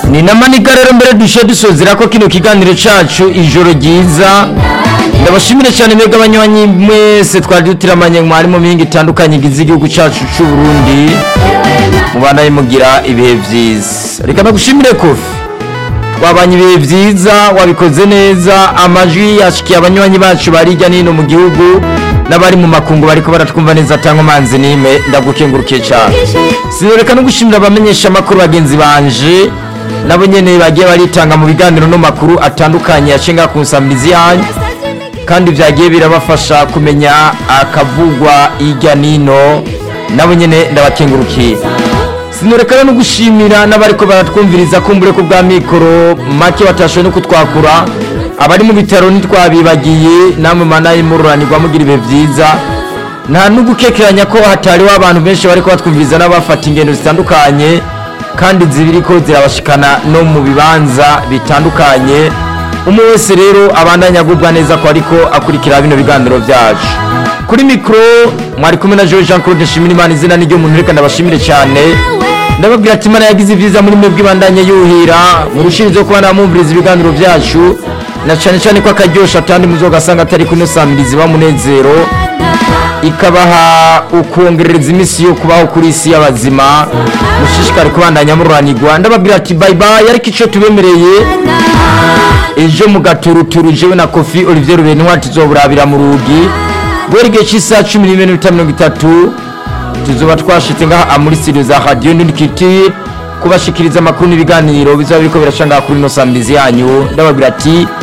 ni namanika rero mbere dushe dusozera ko kino kiganiro cacu ijoro ryiza ndabashimire cyane mwebwe abanywanyi mwese twari dutiramanye mwari mu mihinga itandukanye igize igihugu cacu c'u Burundi mubanaye mugira ibihe vyiza reka nagushimire kofi twabanye ibihe vyiza wabikoze neza amajwi yashikiye abanywanyi bacu bari hirya nino mu gihugu n'abari mu makungu bariko baratwumva neza atanga manzi nime ndagukengurukiye cyane sinoreka no gushimira abamenyesha amakuru bagenzi banje nabo nyene bagiye baritanga mu biganiro no makuru atandukanye yacenga ku nsamirizi yanyu kandi vyagiye birabafasha kumenya akavugwa hirya nino nabo nyene ndabakengurukiye sinoreka no gushimira n'abariko baratwumviriza kumbure ko bwa mikoro make batashoboye no kutwakura abari mu bitaro ntitwabibagiye namwe manaye mururanirwa mugira ibihe vyiza nta n'ugukekeranya ko hatariho abantu benshi bariko batwumviriza n'abafata ingendo zitandukanye kandi zibiriko zirabashikana no mu bibanza bitandukanye umwe wese rero abandanya agubwa neza ko ariko akurikira bino biganiro vyacu kuri mikoro mwari kumwe na Jean Jean Claude Nshimirimana izina niryo muntu reka ndabashimire cyane ndababwira ati imana yagize ivyiza muri mwebwe ibandanye yuhira murushirize kuba namumviriza ibiganiro vyacu na cyane cyane ko akaryosha atandi muzogasanga atari kuno samirizi bamunezero ikabaha ukongerereza iminsi yo kubaho kuri isi y'abazima mushishikare kubandanya mururanirwa ndababwira ati bye bye ariko ico tubemereye ejo mu gaturuturu jewe na kofi olivier rubenwa tuzoburabira mu rugi guhera igihe cy'isaha cumi n'imwe n'iminota mirongo itatu tuzoba twashitse ngaha muri studio za radio nindikiti kubashikiriza amakuru n'ibiganiro bizaba biriko birashangaha kuri ino samirizi yanyu ndababwira ati